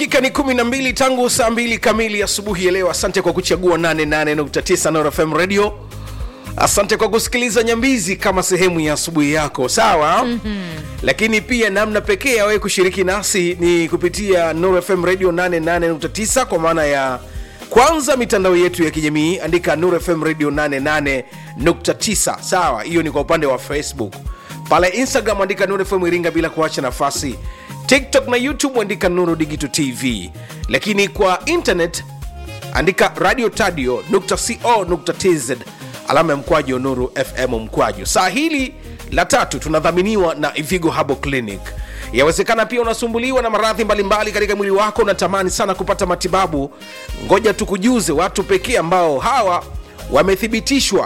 Dakika ni kumi na mbili tangu saa mbili kamili asubuhi ya leo. Asante kwa kuchagua 88.9 Nord FM Radio. Asante kwa kusikiliza Nyambizi kama sehemu ya asubuhi yako, sawa. mm-hmm. Lakini pia namna pekee ya wewe kushiriki nasi ni kupitia Nord FM Radio 88.9 kwa maana ya kwanza mitandao yetu ya kijamii, andika Nord FM Radio 88.9, sawa. Hiyo ni kwa upande wa Facebook. Pale Instagram andika Nuru FM Iringa bila kuacha nafasi. TikTok na YouTube andika Nuru Digital TV, lakini kwa internet andika radio tadio co tz alama ya mkwaju Nuru FM mkwaju. Saa hili la tatu tunadhaminiwa na Ivigo Habo Clinic. Yawezekana pia unasumbuliwa na maradhi mbalimbali katika mwili wako, unatamani sana kupata matibabu. Ngoja tukujuze watu pekee ambao hawa wamethibitishwa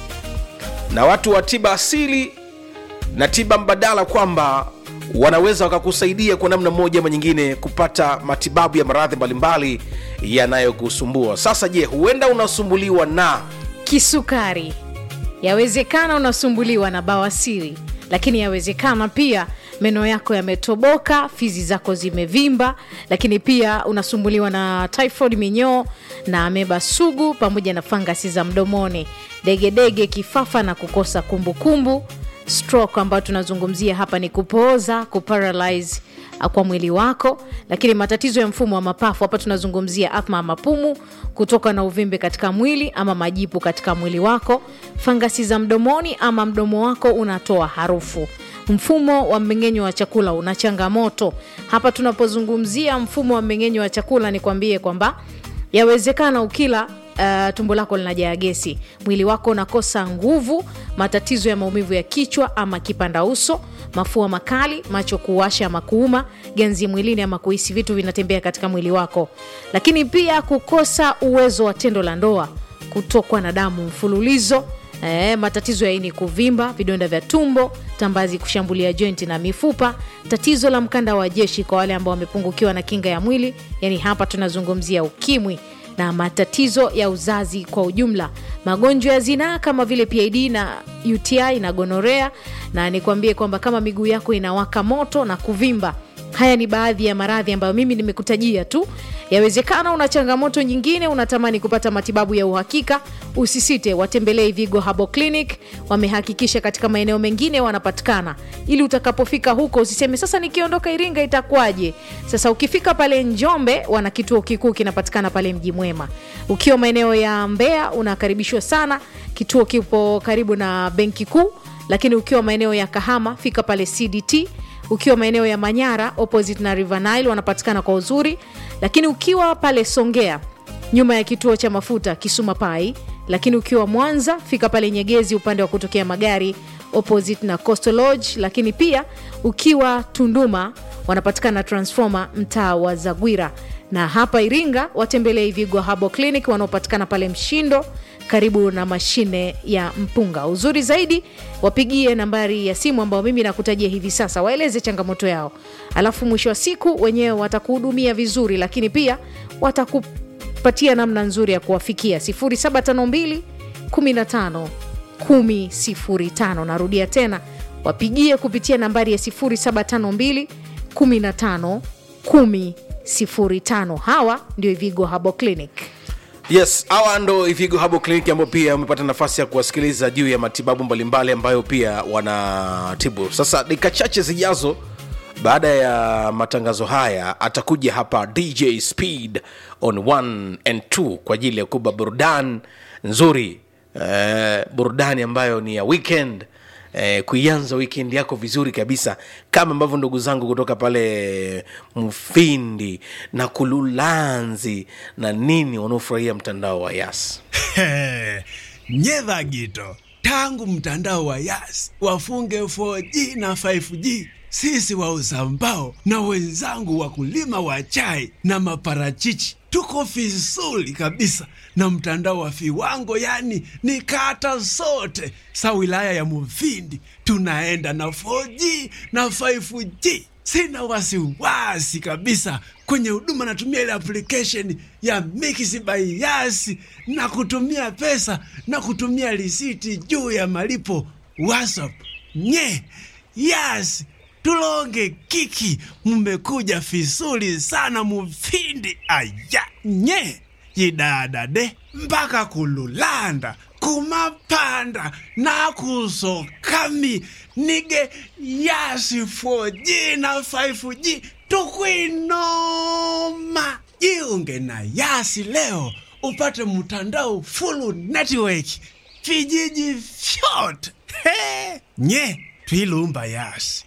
na watu wa tiba asili na tiba mbadala kwamba wanaweza wakakusaidia kwa namna moja ama nyingine kupata matibabu ya maradhi mbalimbali yanayokusumbua. Sasa je, huenda unasumbuliwa na kisukari, yawezekana unasumbuliwa na bawasiri, lakini yawezekana pia meno yako yametoboka, fizi zako zimevimba, lakini pia unasumbuliwa na typhoid, minyoo na ameba sugu, pamoja na fangasi za mdomoni, degedege, kifafa na kukosa kumbukumbu kumbu. Stroke ambayo tunazungumzia hapa ni kupooza, kuparalyze kwa mwili wako, lakini matatizo ya mfumo wa mapafu hapa tunazungumzia athma ya mapumu, kutoka na uvimbe katika mwili ama majipu katika mwili wako, fangasi za mdomoni ama mdomo wako unatoa harufu mfumo wa mmeng'enyo wa chakula una changamoto. Hapa tunapozungumzia mfumo wa mmeng'enyo wa chakula, nikwambie kwamba yawezekana ukila Uh, tumbo lako linajaa gesi, mwili wako unakosa nguvu, matatizo ya maumivu ya kichwa ama kipanda uso, mafua makali, macho kuwasha ama kuuma, ganzi mwilini ama kuhisi vitu vinatembea katika mwili wako, lakini pia kukosa uwezo wa tendo la ndoa, kutokwa na damu mfululizo E, matatizo ya ini kuvimba, vidonda vya tumbo, tambazi kushambulia jointi na mifupa, tatizo la mkanda wa jeshi kwa wale ambao wamepungukiwa na kinga ya mwili, yani hapa tunazungumzia ukimwi na matatizo ya uzazi kwa ujumla, magonjwa ya zinaa kama vile PID na UTI na gonorea. Na nikwambie kwamba kama miguu yako inawaka moto na kuvimba, haya ni baadhi ya maradhi ambayo mimi nimekutajia tu. Yawezekana una changamoto nyingine, unatamani kupata matibabu ya uhakika, usisite, watembelee Ivigo Habo Clinic. Wamehakikisha katika maeneo mengine wanapatikana, ili utakapofika huko usiseme sasa nikiondoka Iringa itakuwaje? Sasa ukifika pale Njombe, wana kituo kikuu kinapatikana pale Mji Mwema. Ukiwa maeneo ya Mbeya unakaribishwa sana, kituo kipo karibu na benki kuu. Lakini ukiwa maeneo ya Kahama, fika pale CDT ukiwa maeneo ya Manyara opposite na River Nile wanapatikana kwa uzuri. Lakini ukiwa pale Songea nyuma ya kituo cha mafuta Kisuma Pai. Lakini ukiwa Mwanza fika pale Nyegezi upande wa kutokea magari opposite na Coastal Lodge. Lakini pia ukiwa Tunduma wanapatikana Transformer mtaa wa Zagwira, na hapa Iringa watembelee Ivigo Habo Clinic wanaopatikana pale Mshindo karibu na mashine ya mpunga. Uzuri zaidi, wapigie nambari ya simu ambayo mimi nakutajia hivi sasa, waeleze changamoto yao, alafu mwisho wa siku wenyewe watakuhudumia vizuri, lakini pia watakupatia namna nzuri ya kuwafikia 0752 15 10 Narudia tena, wapigie kupitia nambari ya 0752 15 10 Hawa ndio Ivigo Habo Clinic. Yes, hawa ndo Ivigo Habo Clinic ambao pia umepata nafasi ya kuwasikiliza juu ya matibabu mbalimbali ambayo pia wanatibu. Sasa dakika chache zijazo, baada ya matangazo haya, atakuja hapa DJ Speed on 1 and 2 kwa ajili ya kuba burudani nzuri, eh, burudani ambayo ni ya weekend Eh, kuianza weekend yako vizuri kabisa kama ambavyo ndugu zangu kutoka pale Mfindi na Kululanzi na nini wanaofurahia mtandao wa Yas. Nyedha Gito, tangu mtandao wa Yas wafunge 4G na 5G, sisi wauza mbao na wenzangu wakulima wa chai na maparachichi tuko vizuri kabisa na mtandao wa viwango, yani ni kata zote sa wilaya ya Mufindi tunaenda na 4G na 5G. Sina wasiwasi kabisa kwenye huduma, natumia ile application ya Mix by Yas na kutumia pesa na kutumia risiti juu ya malipo WhatsApp nye Yas tulonge kiki, mmekuja visuri sana mufindi aya nye yidadade mpaka kululanda kumapanda nakusokami nige yasi 4G na 5G tukwinoma jiunge na yasi leo upate mtandao full network vijiji vyote He! nye twilumba yasi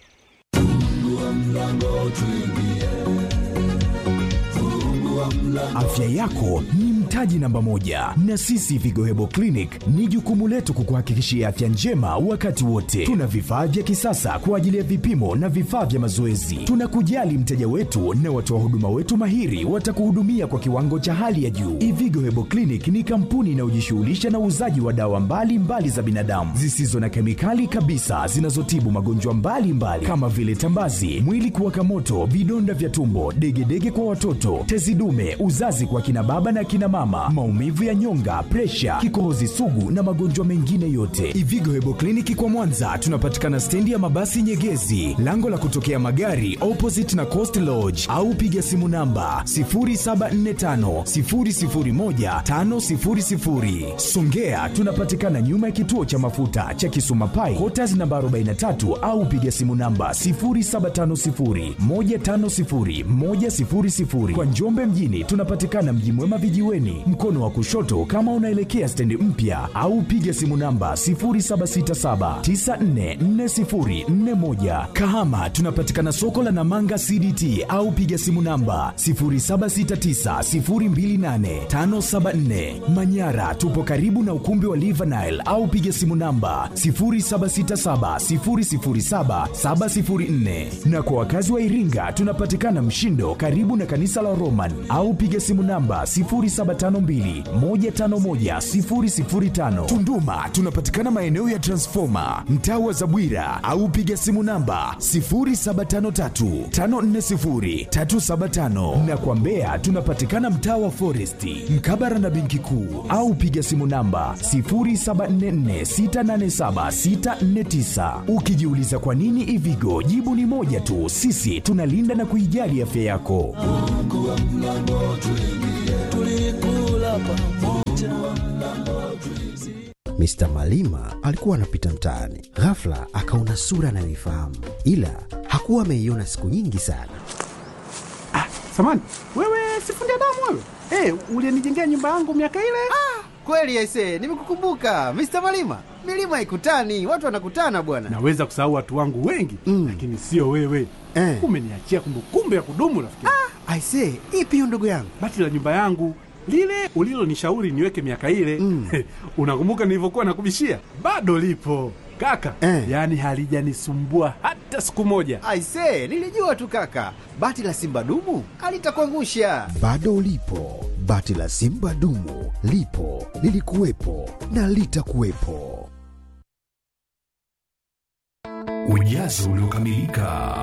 Afya yako ni mtaji namba moja, na sisi Vigo Hebo Clinic ni jukumu letu kukuhakikishia afya njema wakati wote. Tuna vifaa vya kisasa kwa ajili ya vipimo na vifaa vya mazoezi. Tunakujali mteja wetu na watoa huduma wetu mahiri watakuhudumia kwa kiwango cha hali ya juu. Ivigo Hebo Clinic ni kampuni inayojishughulisha na uuzaji wa dawa mbalimbali mbali za binadamu zisizo na kemikali kabisa zinazotibu magonjwa mbalimbali kama vile tambazi, mwili kuwaka moto, vidonda vya tumbo, degedege kwa watoto, tezi dume, uzazi kwa kina baba na kina mama, maumivu ya nyonga, presha, kikohozi sugu na magonjwa mengine yote. Ivigo Hebo Kliniki kwa Mwanza tunapatikana stendi ya mabasi Nyegezi, lango la kutokea magari opposite na Coast Lodge, au piga simu namba 0745 001 500. Songea tunapatikana nyuma ya kituo cha mafuta cha Kisuma Pai, Quarters namba 43 au piga simu namba 0750 150 100. Kwa Njombe mjini tunapatikana Mji Mwema vijiweni, mkono wa kushoto kama unaelekea stendi mpya, au piga simu namba 0767944041. Kahama tunapatikana soko la Namanga CDT au piga simu namba 0769028574. Manyara tupo karibu na ukumbi wa Livanile au piga simu namba 0767007704. Na kwa wakazi wa Iringa tunapatikana Mshindo karibu na kanisa la Roman au piga simu namba 0752151005. Tunduma tunapatikana maeneo ya Transformer mtaa wa Zabwira au piga simu namba 0753540375 na kwa Mbeya tunapatikana mtaa wa Foresti mkabara na benki kuu au piga simu namba 0744687649. Ukijiuliza kwa nini Ivigo, jibu ni moja tu, sisi tunalinda na kuijali afya yako. Mr. Malima alikuwa anapita mtaani, ghafla akaona sura anayoifahamu, ila hakuwa ameiona siku nyingi sana. Samani, wewe sifundi damu wewe? Hey, ulienijengea nyumba yangu miaka ile? Kweli aise, nimekukumbuka Mr. Malima. Milima ikutani, watu wanakutana bwana. Naweza kusahau watu wangu wengi Mm. lakini sio wewe. Eh. Umeniachia kumbukumbu ya kudumu rafiki. Ah. Aise, ipi hiyo ndugu yangu? Bati la nyumba yangu lile ulilonishauri niweke miaka ile Mm. unakumbuka nilivyokuwa nakubishia? Bado lipo kaka, Eh. yaani halijanisumbua hata siku moja. Aise, nilijua tu kaka, bati la simba dumu alitakuangusha. Bado ulipo, bati la simba dumu lipo, lilikuwepo na litakuwepo. Ujazo uliokamilika.